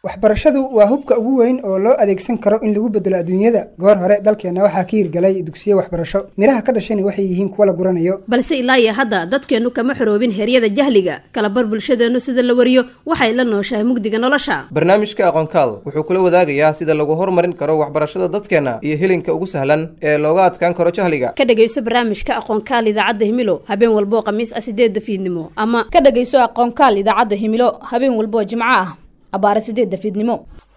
waxbarashadu waa hubka ugu weyn oo loo adeegsan karo in lagu bedelo adduunyada goor hore dalkeenna waxaa ka hirgalay dugsiyo waxbarasho midhaha ka dhashayna waxay yihiin kuwa la guranayo balse ilaa iyo hadda dadkeennu kama xoroobin heryada jahliga kalabar bulshadeennu sida la wariyo waxay la nooshahay mugdiga nolosha barnaamijka aqoonkaal wuxuu kula wadaagayaa sida lagu horumarin karo waxbarashada dadkeenna iyo helinka ugu sahlan ee looga adkaan karo jahliga ka dhegayso barnaamijka aqoonkaal idaacadda himilo habeen walboo khamiis ah sideedda fiidnimo ama ka dhegayso aqoonkaal idaacadda himilo habeen walboo jimco ah abaare sideedda fiidnimo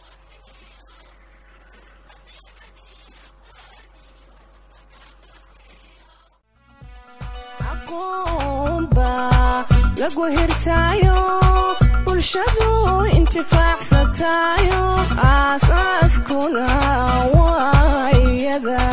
lagu hirtaayo bulshadu intifaacsatayo aasaaskuna waayada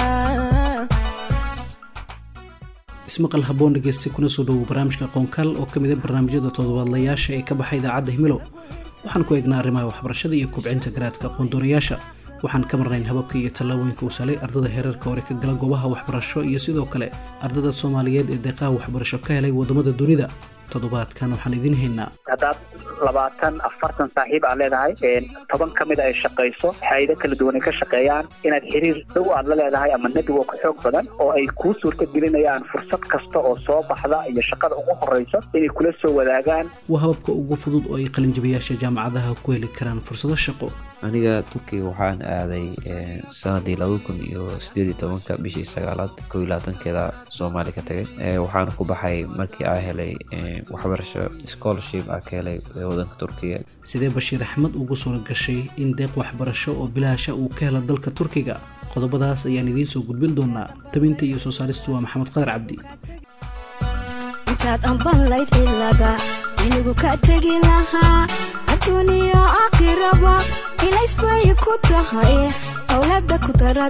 ismaqal haboon dhegeysta kuna soo dhowow barnaamijka aqoonkaal oo ka mid a barnaamijyada toddobaadlayaasha ee ka baxay idaacadda himilow waxaan ku eegnaa arrimaha waxbarashada iyo kubcinta garaadka aqoondoonayaasha waxaan ka marnayn hababka iyo tallaabooyinka uu salay ardada heerarka hore ka gala goobaha waxbarasho iyo sidoo kale ardada soomaaliyeed ee deeqaha waxbarasho ka helay waddamada dunida toddobaadkan waxaan idiin haynaa haddaad labaatan afartan saaxiib aad leedahay toban ka mida ay shaqayso hayado kala duwan ay ka shaqeeyaan inaad xiriir dhow aad la leedahay ama network xoog badan oo ay kuu suurta gelinayaan fursad kasta oo soo baxda iyo shaqada ugu horeyso inay kula soo wadaagaan waa hababka ugu fudud oo ay qalinjabiyaasha jaamacadaha ku heli karaan fursado shaqo aniga turkiga waxaan aaday sanadii laba kun iyo sideed iyo tobanka bishii sagaalaad kow iyo labaatankeeda soomaali ka tagay waxaana ku baxay markii aa helay waxbarasho scholarship aa ka helay wadanka turkiga sidee bashiir axmed ugu suura gashay in deeq waxbarasho oo bilaasha uu ka helo dalka turkiga qodobadaas ayaan idiin soo gudbin doonaa tabinta iyo soo saaristu waa maxamed qadar cabdi intaad ambanlayd ilaga inigu ka tegi lahaa adduuniya aakhiraba ilaysbay ku tahay owlada ku dara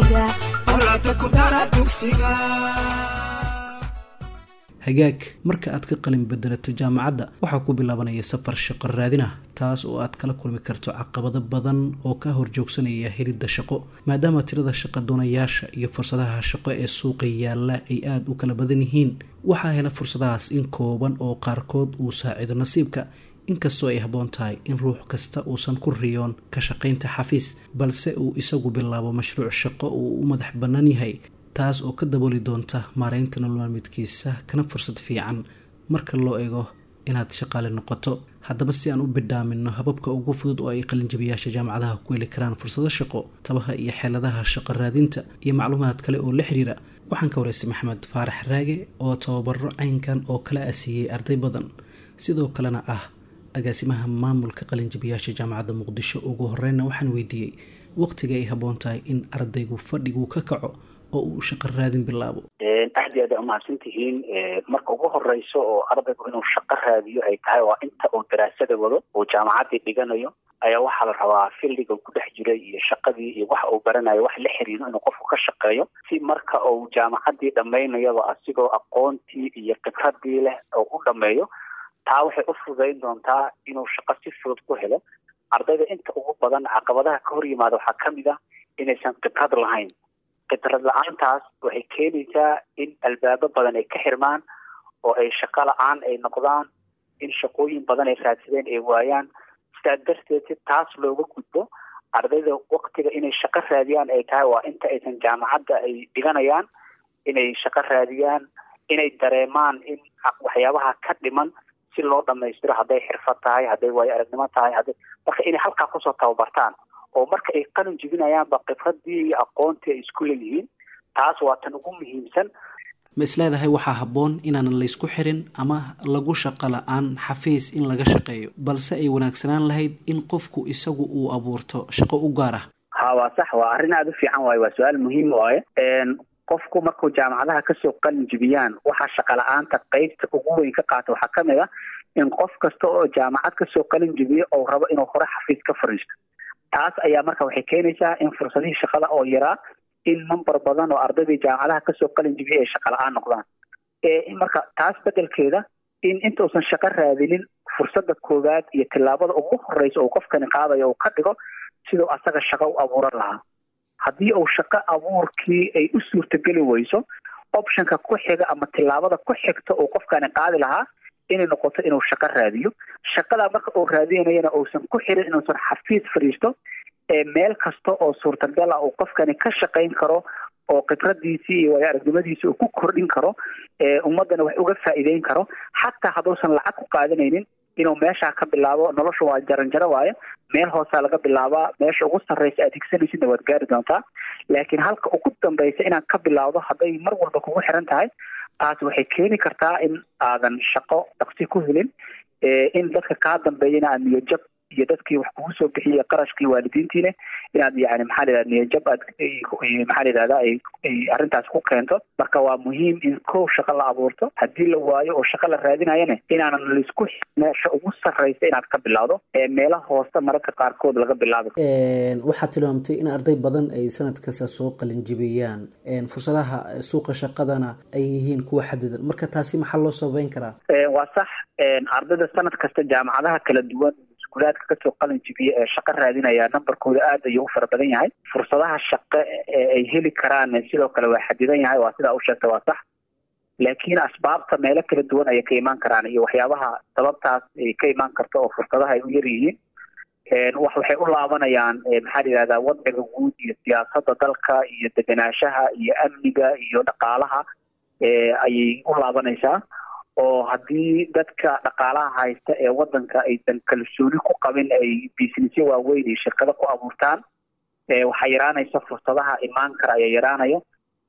dugsiga hagaag marka aad ka qalin bedelato jaamacadda waxaa ku bilaabanaya safar shaqo raadin ah taas oo aad kala kulmi karto caqabado badan oo ka horjoogsanaya helidda shaqo maadaama tirada shaqa doonayaasha iyo fursadaha shaqo ee suuqa yaalla ay aada u kala badan yihiin waxaa hela fursadahaas in kooban oo qaarkood uu saacido nasiibka inkastoo ay habboon tahay in ruux kasta uusan ku riyoon ka shaqaynta xafiis balse uu isagu bilaabo mashruuc shaqo uu u madax bannaan yahay taas oo ka dabooli doonta maareynta nololmaalmeedkiisa kana fursad fiican marka loo eego inaad shaqaale noqoto haddaba si aan u bidhaamino hababka ugu fudud oo ay qalinjabiyaasha jaamacadaha ku heli karaan fursado shaqo tabaha iyo xeeladaha shaqo raadinta iyo macluumaad kale oo la xiriira waxaan ka waraystay maxamed faarax raage oo tababaro caynkan oo kala asiiyey arday badan sidoo kalena ah agaasimaha maamulka qalinjabiyaasha jaamacadda muqdisho ugu horeyna waxaan weydiiyey waqtiga ay habboon tahay in ardaygu fadhigu ka kaco oo uu shaqo raadin bilaabo aad iyo aad ay umahadsan tihiin marka ugu horeyso oo ardaygu inuu shaqo raadiyo ay tahay waa inta uu daraasada wado uu jaamacaddii dhiganayo ayaa waxaa la rabaa fildiga ku dhex jiray iyo shaqadii iyo waxa uu baranayo wax la xiriiro inuu qofku ka shaqeeyo si marka uu jaamacaddii dhammaynayaba asigoo aqoontii iyo khibradii leh oo u dhammeeyo taa waxay u fududayn doontaa inuu shaqo si fudud ku helo ardayda inta ugu badan caqabadaha ka hor yimaada waxaa ka mid ah inaysan khibrad lahayn khibrad la-aantaas waxay keenaysaa in albaabo badan ay ka xirmaan oo ay shaqo la-aan ay noqdaan in shaqooyin badan ay raadsadeen ay waayaan sidaa darteed si taas looga gudbo ardayda waktiga inay shaqo raadiyaan ay tahay waa inta aysan jaamacadda ay dhiganayaan inay shaqo raadiyaan inay dareemaan in waxyaabaha ka dhiman si loo dhamaystiro hadday xirfad tahay hadday waayo aragnimo tahay hadday marka inay halkaa kusoo tababartaan oo marka ay qalin jibinayaanba khibradii iyo aqoontii ay isku leeyihiin taas waa tan ugu muhiimsan ma isleedahay waxaa habboon inaanan laysku xirin ama lagu shaqo la-aan xafiis in laga shaqeeyo balse ay wanaagsanaan lahayd in qofku isagu uu abuurto shaqo u gaar ah ha waa sax waa arrin aada u fiican waaye waa su-aal muhiim waaye qofku markuu jaamacadaha kasoo qalin jibiyaan waxaa shaqa la-aanta qeybta ugu weyn ka qaata waxaa ka mid ah in qof kasta oo jaamacad kasoo qalin jibiyo oo rabo inuu hore xafiis ka fariisto taas ayaa marka waxay keenaysaa in fursadihii shaqada oo yaraa in number badan oo ardaydii jaamacadaha kasoo qalin jibiyay ay shaqa la-aan noqdaan marka taas bedelkeeda in intuusan shaqo raadinin fursada koowaad iyo tillaabada ugu horeysa uu qofkani qaadayo uu ka dhigo siduu asaga shaqo u abuuran lahaa haddii uu shaqo abuurkii ay u suurtageli weyso optionka ku xiga ama tillaabada ku xigta uu qofkani qaadi lahaa inay noqoto inuu shaqo raadiyo shaqadaa marka uu raadinayana uusan ku xirin inuusan xafiis fadhiisto ee meel kasta oo suurtagal ah uu qofkani ka shaqayn karo oo khibradiisii iyo waayo aragnimadiisi uu ku kordhin karo ee ummaddana wax uga faa'iideyn karo xataa hadduusan lacag ku qaadanaynin inuu meeshaa ka bilaabo nolosha waa jaranjaro waayo meel hoosaa laga bilaabaa meesha ugu sarreysa aad higsanaysidna waad gaari doontaa laakiin halka ugu dambaysa inaad ka bilaawdo hadday mar walba kugu xiran tahay taasi waxay keeni kartaa in aadan shaqo dhaqsi ku helin in dadka kaa dambeeyana aad niyajab iyo dadkii wax kugu soo bixiyay qarashkii waalidiintiina inaad yani maxaa la yidhahda niyajab aad maxaa la yidhahda ay arrintaas ku keento marka waa muhiim in kow shaqo la abuurto haddii la waayo oo shaqo la raadinayana inaanan laisku meesha ugu sarreysa inaad ka bilowdo ee meelo hoose mararka qaarkood laga bilaabi waxaad tilmaamtay in arday badan ay sanad kasta soo qalinjibiyaan fursadaha suuqa shaqadana ay yihiin kuwa xadidan marka taasi maxaa loo sababeyn karaa waa sax ardayda sanad kasta jaamacadaha kala duwan iskuulaadka kasoo qalin jibiya ee shaqo raadinaya numberkooda aad ayuu u fara badan yahay fursadaha shaqo ee ay heli karaan sidoo kale waa xadidan yahay waa sidaa u sheegta waa sax laakiin asbaabta meelo kala duwan ayay ka imaan karaan iyo waxyaabaha sababtaas ay ka imaan karto oo fursadaha ay u yar yihiin wax waxay u laabanayaan maxaa la yidhahdaa wadciga guud iyo siyaasadda dalka iyo degenaanshaha iyo amniga iyo dhaqaalaha ayay u laabanaysaa oo haddii dadka dhaqaalaha haysta ee waddanka aysan kalsooni ku qabin ay businessyo waaweyn iyo shirkado ku abuurtaan waxaa yaraanaysa fursadaha imaan kara ayaa yaraanaya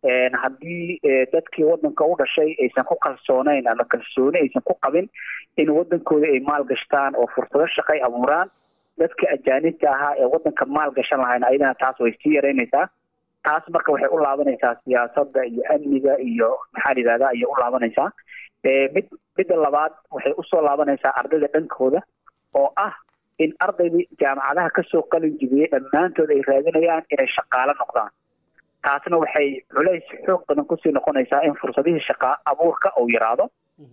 haddii dadkii waddanka u dhashay aysan ku kalsooneyn ama kalsooni aysan ku qabin in waddankooda ay maal gashtaan oo fursado shaqay abuuraan dadka ajaanibta ahaa ee waddanka maal gashan lahayn ayadana taas way sii yaraynaysaa taas marka waxay u laabanaysaa siyaasadda iyo amniga iyo maxaa la yidhahda ayay u laabanaysaa mid midda labaad waxay usoo laabanaysaa ardayda dhankooda oo ah in ardaydii jaamacadaha kasoo qalin jibiyey dhammaantood ay raadinayaan inay shaqaalo noqdaan taasna waxay culays xoog badan kusii noqonaysaa in fursadihii shaqa abuurka uu yaraado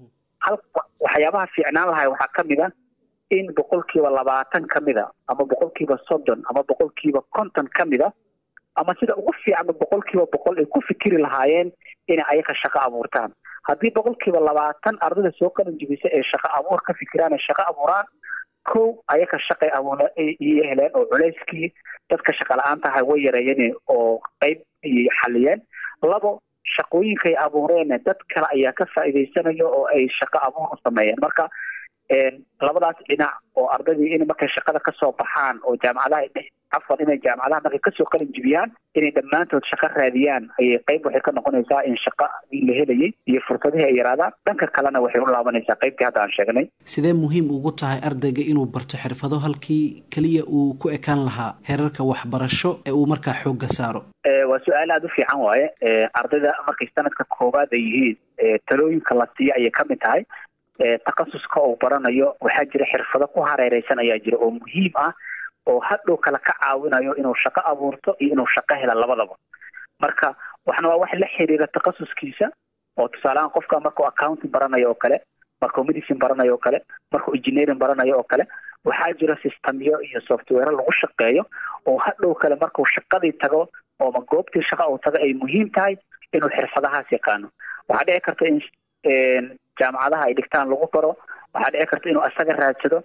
hal waxyaabaha fiicnaan lahay waxaa ka mid a in boqolkiiba labaatan ka mid a ama boqolkiiba soddon ama boqolkiiba konton ka mid a ama sida ugu fiicanba boqolkiiba boqol ay ku fikiri lahaayeen inay ayaga shaqo abuurtaan haddii boqolkiiba labaatan ardayda soo qalin jibisa ee shaqo abuur ka fikiraan ee shaqo abuuraan kow ayaga shaqay abuura iyo heleen oo culayskii dadka shaqa la-aan tahay way yareeyeen oo qeyb ayay xaliyeen labo shaqooyinkay abuureen dad kale ayaa ka faa'iidaysanaya oo ay shaqo abuur u sameeyeen marka labadaas dhinac oo ardaydii in markay shaqada kasoo baxaan oo jaamacadaha afar inay jaamacadaha markay kasoo qalin jibiyaan inay dhammaantood shaqo raadiyaan ayay qeyb waxay ka noqonaysaa in shaqadii la helayay iyo fursadihii ay yaraadaan dhanka kalena waxay u laabanaysaa qeybtii hadda aan sheegnay sidee muhiim ugu tahay ardayga inuu barto xirfado halkii keliya uu ku ekaan lahaa heerarka waxbarasho ee uu markaa xoogga saaro waa su-aal aada u fiican waaye ardayda markay sanadka koowaad ay yihiin talooyinka la siiya ayay ka mid tahay takasuska uu baranayo waxaa jira xirfado ku hareereysan ayaa jira oo muhiim ah oo hadhow kale ka caawinayo inuu shaqo abuurto iyo inuu shaqo hela labadaba marka waxna waa wax la xiriira takasuskiisa oo tusaalehaan qofka markuu accounting baranayo oo kale markuu medicine baranayo oo kale markuu engineering baranayo oo kale waxaa jira systemyo iyo software lagu shaqeeyo oo hadhow kale markuu shaqadii tago ooma goobtii shaqa uu tago ay muhiim tahay inuu xirfadahaas yaqaano waxaa dhici karta in jaamacadaha ay dhigtaan lagu baro waxaa dhici karta inuu asaga raadsado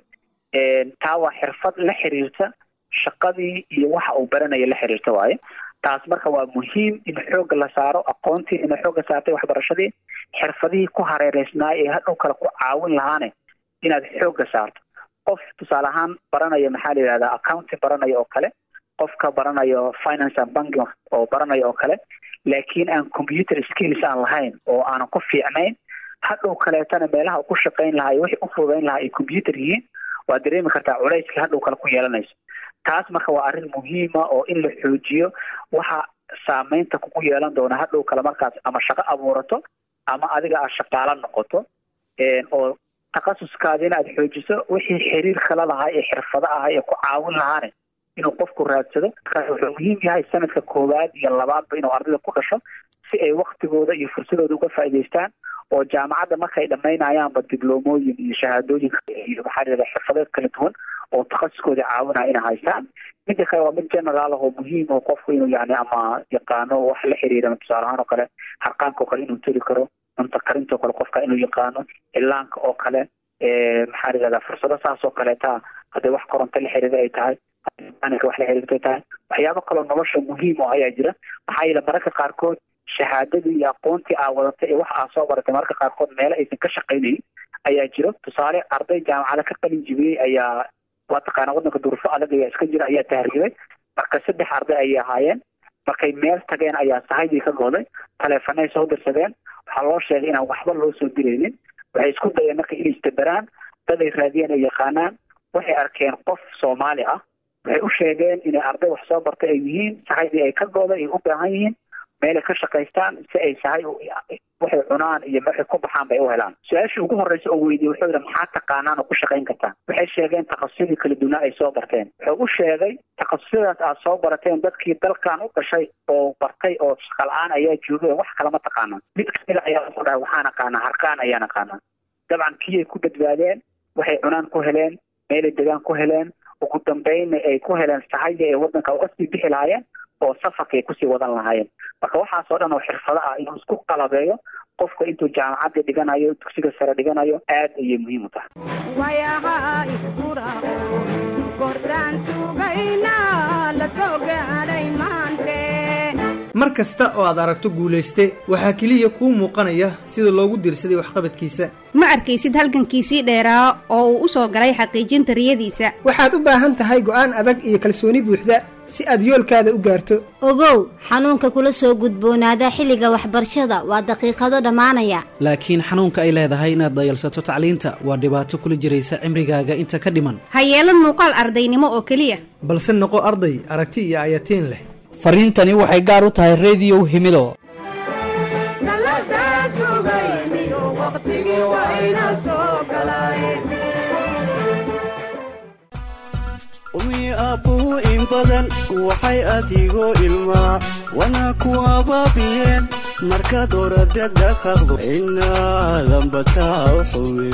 taa waa xirfad la xiriirta shaqadii iyo waxa uu baranaya la xiriirta waaye taas marka waa muhiim in xoogga la saaro aqoontii inay xoogga saartay waxbarashadii xirfadihii ku hareereysnaay ee hadhow kale ku caawin lahaane inaad xoogga saarto qof tusaale ahaan baranaya maxaa la yidhahdaa accounting baranaya oo kale qofka baranayo finance and banking oo baranaya oo kale laakiin aan computer skills aan lahayn oo aanan ku fiicnayn hadhow kaleetana meelaha u ku shaqayn lahaa iyo wixii u fududayn lahaa ay computer yihiin waad dareemi kartaa culayskii hadhow kale ku yeelanayso taas marka waa arrin muhiima oo in la xoojiyo waxa saameynta kugu yeelan doona hadhow kale markaas ama shaqo abuurato ama adiga aad shaqaalo noqoto oo takasuskaadina aad xoojiso wixii xiriir kala lahaa ee xirfado ahaa ee ku caawin lahaane inuu qofku raadsado markaas wuxuu muhiim yahay sanadka koowaad iyo labaadba inuu ardayda ku dhasho si ay waktigooda iyo fursadooda uga faa'iidaystaan oo jaamacadda markay dhammaynayaanba dibloomooyin iyo shahaadooyin iyo maxaa layihahda xirfadeed kala duwan oo takhasuskooda caawinaya inay haystaan midda kale waa mid general ah oo muhiim oo qofku inuu yani ama yaqaano wax la xiriira tusaale ahaan oo kale harqaanka oo kale inuu teli karo cunto karinta oo kale qofka inuu yaqaano ilaanka oo kale maxaa layihahdaa fursado saas oo kaleeta hadday wax koronto la xiriira ay tahay mekanika wax la xiriirta ay tahay waxyaabo kaloo nolosha muhiim oo ayaa jira maxaa yeele mararka qaarkood shahaadadii iyo aqoontii aa wadatay ee waxa aa soo baratay mararka qaarkood meelo aysan ka shaqaynayn ayaa jiro tusaale arday jaamacada ka qalin jibiyey ayaa waa taqaana waddanka duruufo adag ayaa iska jira ayaa tahriibay marka saddex arday ayay ahaayeen markay meel tageen ayaa sahaydii ka gooday taleefanay soo dirsadeen waxaa loo sheegay inaan waxba loo soo diraynin waxay isku dayeen marka inay istabaraan dad ay raadiyeen ay yaqaanaan waxay arkeen qof soomaali ah waxay u sheegeen inay arday wax soo bartay ay yihiin sahaydii ay ka gooday ay u baahan yihiin meelay ka shaqaystaan si ay sahay waxay cunaan iyo waxay ku baxaan bay u helaan su-aashii ugu horreysa oo weydiye wuxuu yidhi maxaa taqaanaan oo ku shaqayn kartaan waxay sheegeen takasusyadii kala duwnaa ay soo barteen wuxuu u sheegay takasusyadaas aad soo barateen dadkii dalkan u dhashay oo bartay oo shaqa la-aan ayaa joogay wax kalama taqaanaan mid kamida ayaa wuxuu dhahay waxaan aqaanaa harqaan ayaan aqaanaa dabcan kiyay ku badbaadeen waxay cunaan ku heleen meelay degaan ku heleen ugu dambeynna ay ku heleen sahayda ay waddanka uga sii bixi lahaayeen oo safarka ay kusii wadan lahaayeen marka waxaasoo dhan oo xirfado ah inuu isku qalabeeyo qofka intuu jaamacadda dhiganayo dugsiga sare dhiganayo aad ayay muhiim u tahay wayaha iskurao kordaan sugayna la soo gaadhay maante mar kasta oo aad aragto guulayste waxaa keliya kuu muuqanaya sida loogu diirsaday waxqabadkiisa ma arkaysid halgankiisii dheeraa oo uu u soo galay xaqiijinta riyadiisa waxaad u baahan tahay go'aan adag iyo kalsooni buuxda si aad yoolkaada u gaarto ogow xanuunka kula soo gudboonaada xilliga waxbarashada waa daqiiqado dhammaanaya laakiin xanuunka ay leedahay inaad dayalsato tacliinta waa dhibaato kula jiraysa cimrigaaga inta ka dhiman ha yeelan muuqaal ardaynimo oo keliya balse noqo arday aragti iyo ayatiin leh fariintani waxay gaar u tahay rediyow himido umi aabbuhu in badan waxay adigoo ilmaa wana ku abaabiyeen markaad orada dhaqaqdo inaadanbataa u xuwe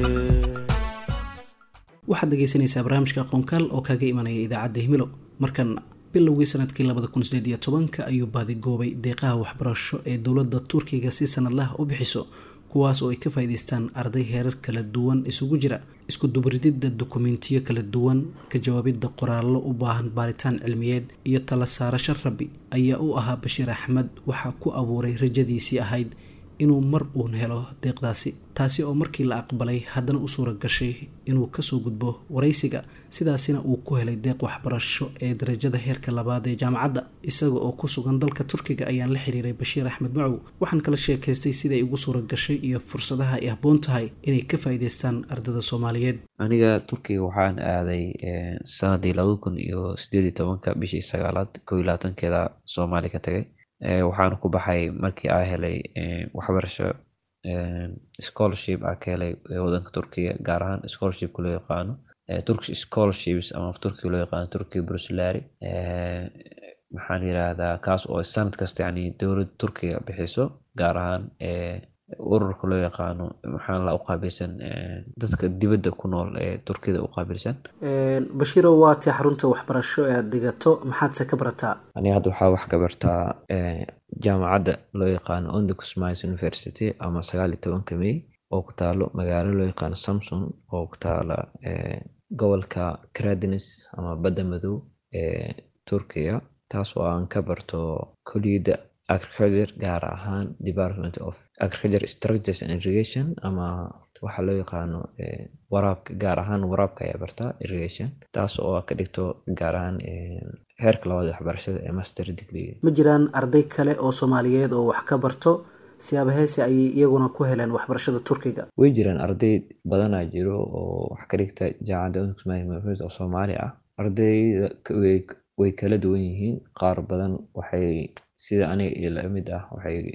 waxaad dhegaysanaysaa barnaamijka aqoonkaal oo kaaga imanaya idaacadda himilo markan bilowgii sanadkii labada kun sideed iyo tobanka ayuu baadigoobay deeqaha waxbarasho ee dowladda turkiga si sanadlaha u bixiso kuwaas oo ay ka faa'iidaystaan arday heerar kala duwan isugu jira isku dubrididda dukumentiyo kala duwan ka jawaabidda qoraallo u baahan baaritaan cilmiyeed iyo tala saarasho rabi ayaa u ahaa bashiir axmed waxaa ku abuuray rajadiisii ahayd inuu mar uun helo deeqdaasi taasi oo markii la aqbalay haddana u suura gashay inuu kasoo gudbo waraysiga sidaasina uu ku helay deeq waxbarasho ee darajada heerka labaad ee jaamacadda isaga oo ku sugan dalka turkiga ayaan la xiriiray bashiir axmed macow waxaan kala sheekaystay siday ugu suura gashay iyo fursadaha ay habboon tahay inay ka faa'iidaystaan ardada soomaaliyeed aniga turkiga waxaan aaday sanadii labada kun iyo sideed iyo tobanka bishii sagaalaad kow iyo labaatankeeda soomaali ka tagay waxaan ku baxay markii aa helay waxbarasho scholarship aa ka helay wadanka turkiga gaar ahaan scholarshipka loo yaqaano turkish scholarships ama turkiga loo yaqaano turkiga bruslari maxaan yirahdaa kaas oo sanad kasta yani dowladda turkiga bixiso gaar ahaan ururka loo yaqaano maxaan la uqaabilsan dadka dibadda ku nool ee turkida u qaabilsan bashiiro waa tii xarunta waxbarasho ee aad dhigato maxaadse ka barataa ani hadda waxaa wax ka bartaa jaamacadda loo yaqaano ondicus mines university ama sagaal iyo tobanka may oo ku taalo magaalo loo yaqaano samson oo ku taala gobolka cradines ama badda madow ee turkiga taas oo aan ka barto koliyadda agriculture gaar ahaan department of agriculture structures and irrigation ama waxaa loo yaqaano waraabka gaar ahaan waraabka ayaa bartaa irrigation taas oo ka dhigto gaar ahaan heerka labaad waxbarashada ee master degree ma jiraan arday kale oo soomaaliyeed oo wax ka barto siyaaba heese ayay iyaguna ku heleen waxbarashada turkiga way jiraan arday badanaa jiro oo wax ka dhigta jaamacadda oo soomaali ah ardayda way kala duwan yihiin qaar badan waxay sida aniga iyo lamid ah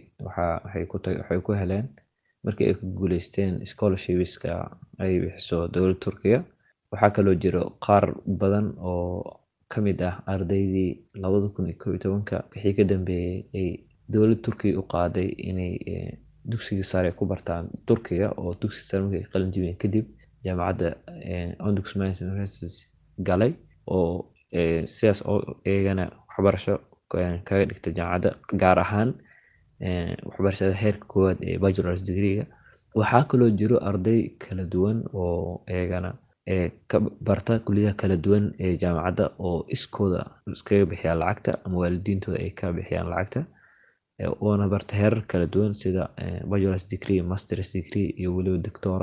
waxay ku heleen markii ay ku guuleysteen scholarshipska ay bixiso dowladda turkiga waxaa kaloo jiro qaar badan oo kamid ah ardaydii labada kun iyo kow iyo tobanka wixii ka dambeeyey ay dowladda turkiga u qaaday inay dugsiga sare ku bartaan turkiga oo dugsiga sare markay qalin jibiyeen kadib jaamacadda ondux mines university galay oo sidaas oo iyagana waxbarasho kaga dhigta jaamacadda gaar ahaan waxbarashada heerka koowaad ee bachelors degreega waxaa kaloo jiro arday kala duwan oo iyagana ka barta kuliyadaha kala duwan ee jaamacadda oo iskooda iskaga bixiyaan lacagta ama waalidiintooda ay ka bixiyaan lacagta oona barta heerar kala duwan sida bachelors degree masters degree iyo weliba doctora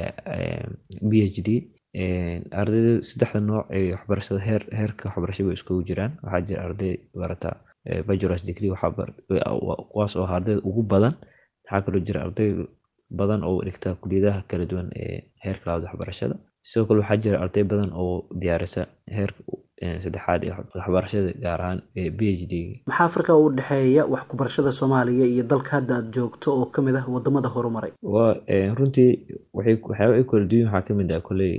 b h d ardayda saddexda nooc ee waxbarashada heer heerka waxbarashada iskugu jiraan waxaa jira arday barata bachelors degree kuwaas oo ardayda ugu badan waxaa kaloo jira arday badan oo dhigta kuliyadaha kala duwan ee heerka labaad waxbarashada sidoo kale waxaa jira arday badan oo diyaarisa heerka saddexaad ee waxbarashada gaar ahaan ee b h d maxaa farqa u dhexeeya wax ku barashada soomaaliya iyo dalka hadda aad joogto oo kamid ah wadamada horumaray waa runtii waxay waxyaaba ay kala duwan waxaa kamid ah kolley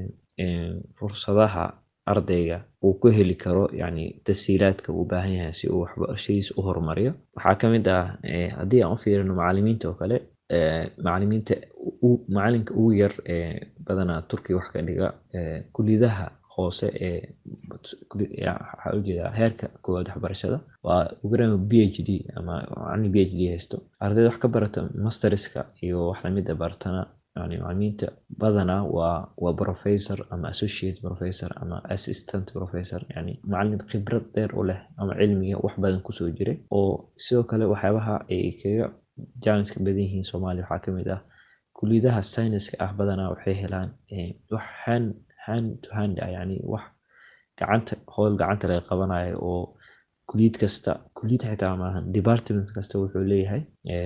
fursadaha ardayga uu ku heli karo yacni tashiilaadka uu baahan yahay si uu waxbarashadiisa u horumariyo waxaa kamid ah haddii aan u fiirino macalimiinta oo kale macalimiinta macalinka ugu yar ee badanaa turkiya wax ka dhiga kuliyadaha hoose ee waxaa ujeedaa heerka koowaad waxbarashada waa ugarama b h d ama macalin b h d haysto ardayda wax ka barata masterska iyo wax lamida baratana yani macalimiinta badanaa waa waa professor ama associate professor ama assistant professor yani macalin khibrad dheer u leh ama cilmiga wax badan kusoo jiray oo sidoo kale waxyaabaha ay kaga jaaniska badan yihiin soomaaliya waxaa kamid ah kuliyadaha syniska ah badanaa waxay helaan wax hand hand to hand ah yani wax gacanta howl gacanta laga qabanayo oo kuliyad kasta kuliyad xitaa maahan department kasta wuxuu leeyahay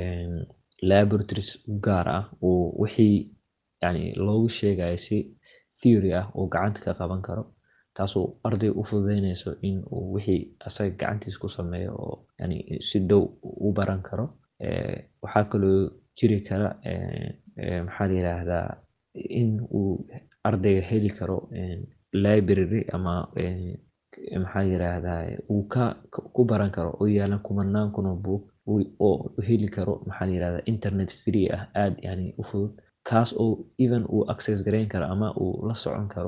laboratories u gaar ah oo wixii yani loogu sheegayo si theory ah oo gacanta ka qaban karo taasoo arday u fududeynayso in uu wixii asaga gacantiis ku sameeyo oo yani si dhow u baran karo waxaa kaloo jiri kara maxaa la yiraahdaa in uu ardayga heli karo library ama maxaa la yiraahdaa uu ka ku baran karo oo yaalan kumanaan kun oo buug oo heli karo maxaa la yirahdaa internet free ah aad yani u fudud kaas oo even uu access gareyn karo ama uu la socon karo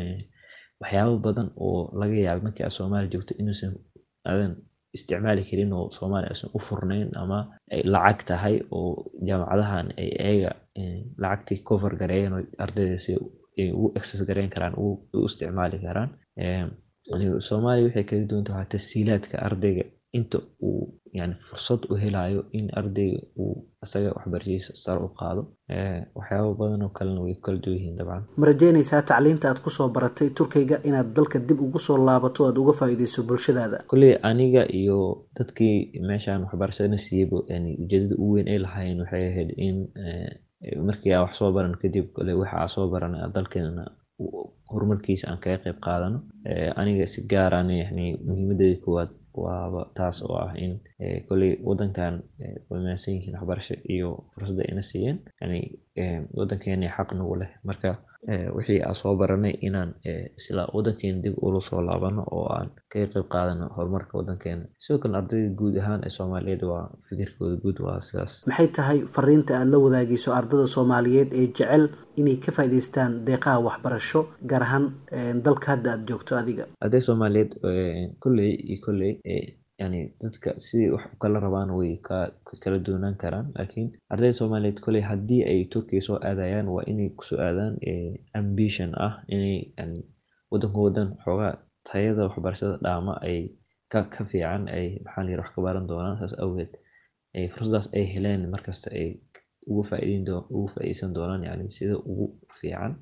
waxyaabo badan oo laga yaabo markii aad soomaaliya joogto inuusan aadan isticmaali karin oo soomaaliya aysan u furnayn ama ay lacag tahay oo jaamacadahan ay ayaga lacagtii cover gareeyeen oo ardayda si ay ugu access gareyn karaan u isticmaali karaan soomaaliya waxay kaga duwanta waxaa tashiilaadka ardayga inta uu yani fursad u helayo in ardayga uu isaga waxbarashadiisa sare u qaado waxyaabo badan oo kalena way kala duwan yihiin dabcan ma rajeynaysaa tacliinta aad kusoo baratay turkiga inaad dalka dib ugu soo laabato aad uga faa'iideyso bulshadaada kolley aniga iyo dadkii meeshaan waxbarashadana siiyeyba yani ujeedada ugu weyn ay lahaayeen waxay ahayd in markii aan wax soo baran kadib kole waxa aan soo baranay dalkeena horumarkiisa aan kaga qayb qaadano aniga si gaaraan yani muhiimadeeda koowaad waaba taas oo ah in kolley wadankan wamaansan yihiin waxbarasho iyo fursadda ina siiyeen yani wadankeena xaq nagu leh marka wixii aan soo baranay inaan isla wadankeena dib ula soo laabano oo aan kaga qayb qaadano horumarka wadankeena sidoo kale ardayda guud ahaan ee soomaaliyeed waa fikirkooda guud waa sidaas maxay tahay fariinta aad la wadaagayso ardada soomaaliyeed ee jecel inay ka faa'iidaystaan deeqaha waxbarasho gaar ahaan dalka hadda aad joogto adiga arday soomaaliyeed kolley iyo kolley yani dadka sidii wax u kala rabaan way kala doonaan karaan laakiin ardayda soomaaliyeed kolley haddii ay turkiya soo aadayaan waa inay kusoo aadaan ambition ah inay yani wadanka wadan xoogaa tayada waxbarashada dhaama ay ka ka fiican ay maxaa layira wax ka baran doonaan saas awgeed fursadaas ay heleen markasta ay ugu faa'iideyn doo ugu faa'iideysan doonaan yani sida ugu fiican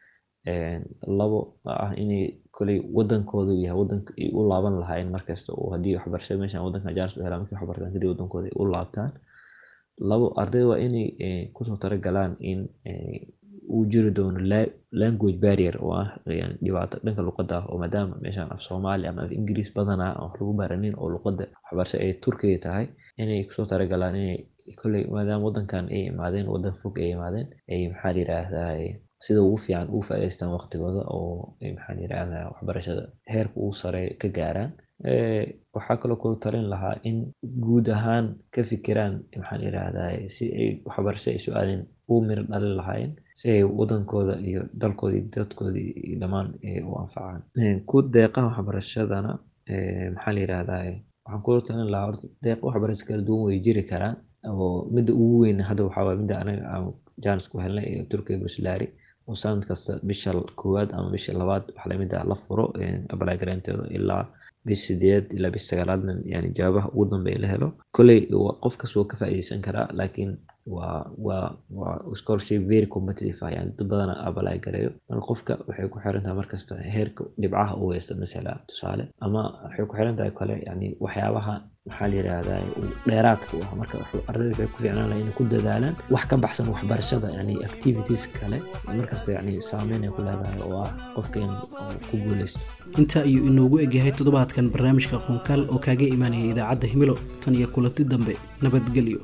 labo ah inay koley wadankooda yahay wadanka ay u laaban lahaayeen markasta oo haddii waxbarashada meeshan wadanka jaaris u helaan markay waxbartaan kadib wadankooda ay u laabtaan labo ardayda waa inay kusoo talagalaan in uu jiri doono language barrier oo ah dhibaato dhanka luqadda ah oo maadaama meeshan af soomaali ama af ingiriis badanaa aan wax lagu baranin oo luqadda waxbarasho ay turkiga tahay inay kusoo talagalaan inay kolley maadaama wadankan ay imaadeen wadan fog ay imaadeen ay maxaa la yiraahdaa sida ugu fiican ugu faa'iidaystaan waqtigooda oo maxaa la yiraahdaa waxbarashada heerka ugu sare ka gaaraan waxaa kaloo kula talin lahaa in guud ahaan ka fikiraan maxaa la yiraahdaa si ay waxbarasho ay su-aalin ugu miro dhalin lahaayeen si ay wadankooda iyo dalkooda iyo dadkooda iyo dhammaan u anfacaan ku deeqaha waxbarashadana maxaa la yiraahdaa waxaan kula talin lahaa horta deeq waxbarasho kala duwan way jiri karaan oo midda ugu weyn hadda waxaa waay midda anaga aan jaanis ku helnay ee turkiga buslaari oo sanad kasta bisha koowaad ama bisha labaad waxa lamid ah la furo apply garanteeda ilaa bish sideed ilaa bish sagaalaadna yani jawaabaha ugu dambeeya la helo kolley qof kasta wuu ka faa'iideysan karaa laakiin waa waa waa scholarship very competitive ah yani dad badana apply gareeyo marka qofka waxay ku xiran tahay markasta heerka dhibcaha uu haysta masala tusaale ama waxay ku xiran tahay kale yani waxyaabaha maxaa la yidhaahdaa dheeraadka u ah marka ardayda waxay ku fiicnaan lahay inay ku dadaalaan wax ka baxsan waxbarashada yani activities kale markasta yani saameyn ay ku leedahay oo ah qofka in ku guuleysto intaa ayuu inoogu egyahay toddobaadkan barnaamijka qoonkaal oo kaaga imaanaya idaacadda himilo tan iyo kulanti dambe nabadgelyo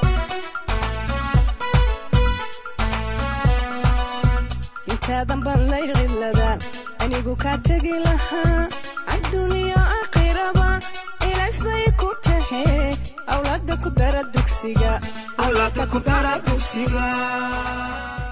intaadan baan laylcilada anigu kaa tegi lahaa adduuniya aakhiraba ilays bay ku tahe awlaada ku dara dugsiga